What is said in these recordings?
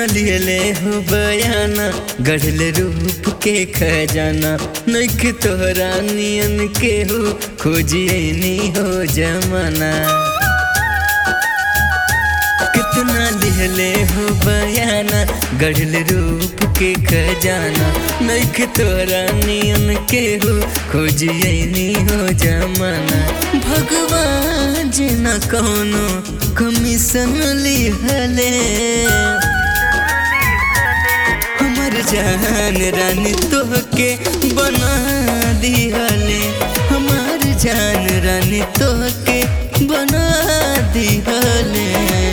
कितना लियले हो बयाना गढ़ल रूप के खजाना नैख तोहरा नियन के हो खोजिए नी हो जमाना कितना लिहले हो बयाना गढ़ल रूप के खजाना नैख तोरा नियन के हो खोजिए नी हो जमाना भगवान जी न कौनो कमीशन लिहले हमर जान रानी तोहके बना दिहले हमार जान रानी तोहके बना दिहले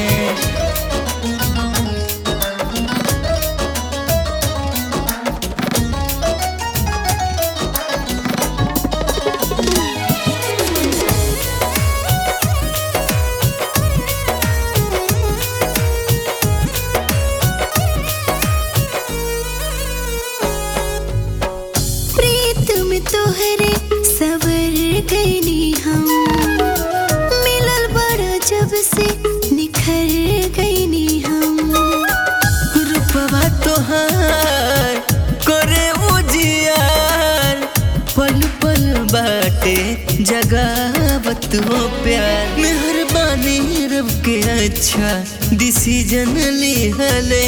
प्रीत में तोहरे सवर गईनी हम मिलल बड़ा जब से निखर गईनी हम रूपवा तोहार करे उजियार पल पल बाटे जगावत हो प्यार मेहरबानी रब के अच्छा डिसीजन लिहले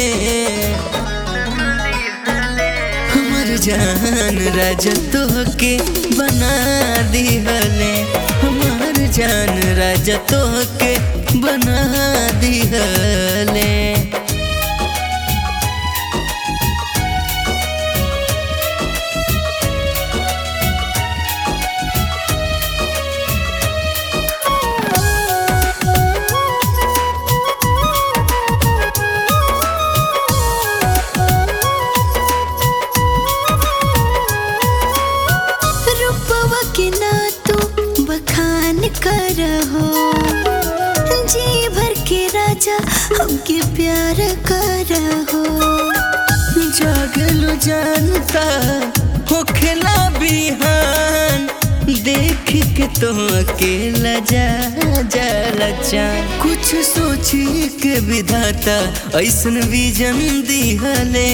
हमर जान राजा तोहके बना दिहले हमार जान राजा तोहके बना दिहले रूपवा के ना तू बखान करहो जी भर के राजा हमके प्यार करहो जागलो जानता होखेला बिहान देख के तो अकेला जा जाला चान कुछ सोची के विधाता ऐसन विजन दिहले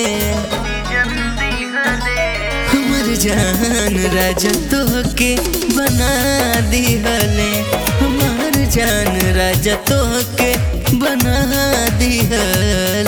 हमर जान राजा तोहके बना दिहले हमार जान राजा तोहके बना दिहले